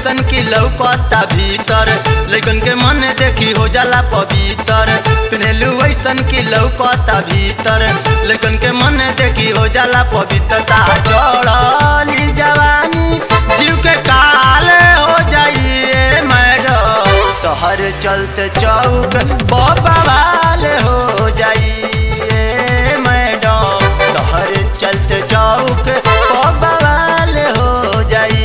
वैसन की लौकता भीतर लेकिन के मन देखी हो जाला पवित्र पिन्हलू वैसन की लौकता भीतर लेकिन के मन देखी हो जाला पवित्रता चढ़ली जवानी जीव के काल हो जाइए मैडम तोहर चलते चौक बवाल हो जाइए मैडम तोहर चलते चौक बवाल हो जाई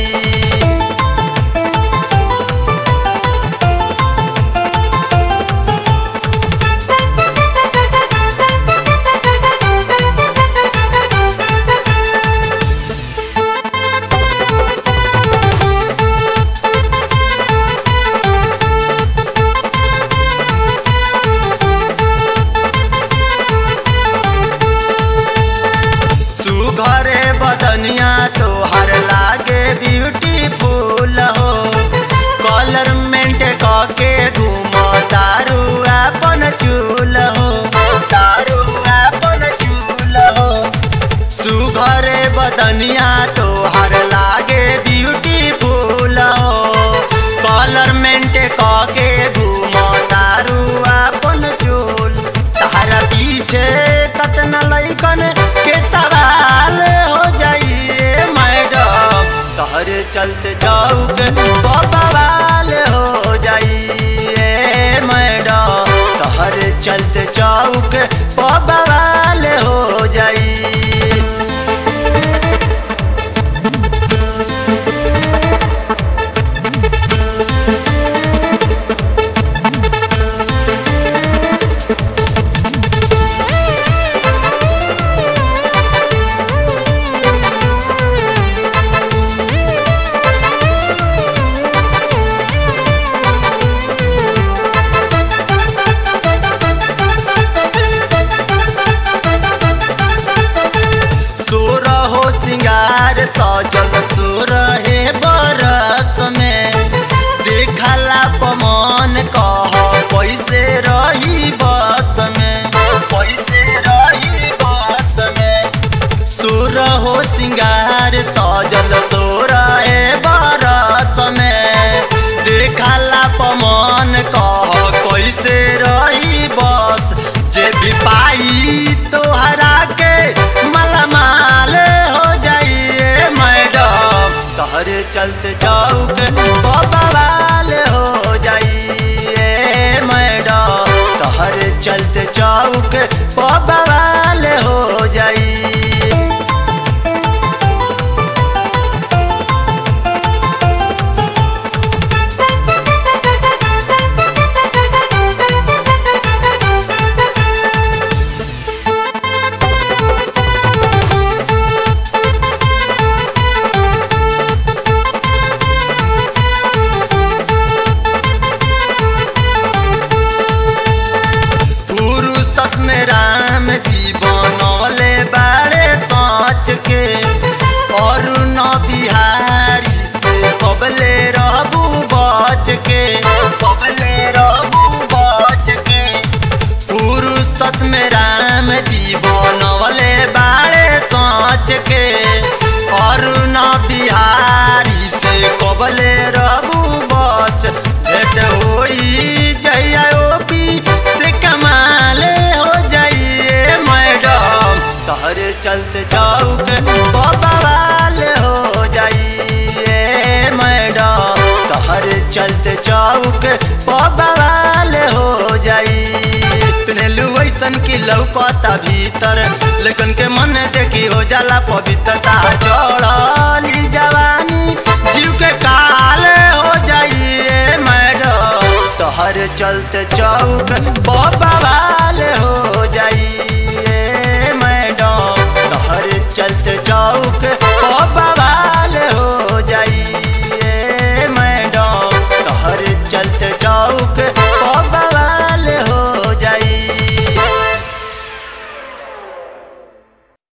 सुघरे बदनिया तोहर लागे ब्यूटीफुल हो कलर मेंट के घूम तारू अपन चूल हो तारू अपन चूल हो सुघरे बदनिया तोहर लागे ब्यूटीफुल हो कलर मेंट के घूम तारू अपन चूल तारा पीछे कतना लैकन के सवाल हो जाइए मैडम तोहरे चलते जाऊक बवाल हो जाइए मैडम तोहरे चलते जाऊक बवाल हो जाई सोर हो सिंगार सजल सोर हे बरस में देखला पमन कह पैसे रही बस में पैसे रही बस में सोर हो सिंगार सजल सोर हे बरस में देखला पमन कह कैसे रही बस जे भी पाई तोहरा के मालामाल हो जाइए मैडम तोहरे चलते जाऊक बवाल हो जाइए मैडम तोहरे चलते जाऊक बवाल हो जाई फुर्सत में राम जी बनौले बाड़े सोच के और न बिहारी से कबले रहबू बच के कबले रहबू बच के फुर्सत में राम जी बनौले बाड़े सोच के और न बिहारी से कबले रहबू बच भेट होई जइया ओपी से कमाल हो जाइए मैडम तोहरे चलते जाऊक बवाल हो जाइए मैडम तोहरे चलते जाऊक बवाल हो जाई पिन्हलू वैसन की लौकता भीतर लेकिन के मन देखी हो जाला पवित्रता चढ़ली जवानी जीव के काल हो जाइए मैडम तोहर चलते चौक बाबा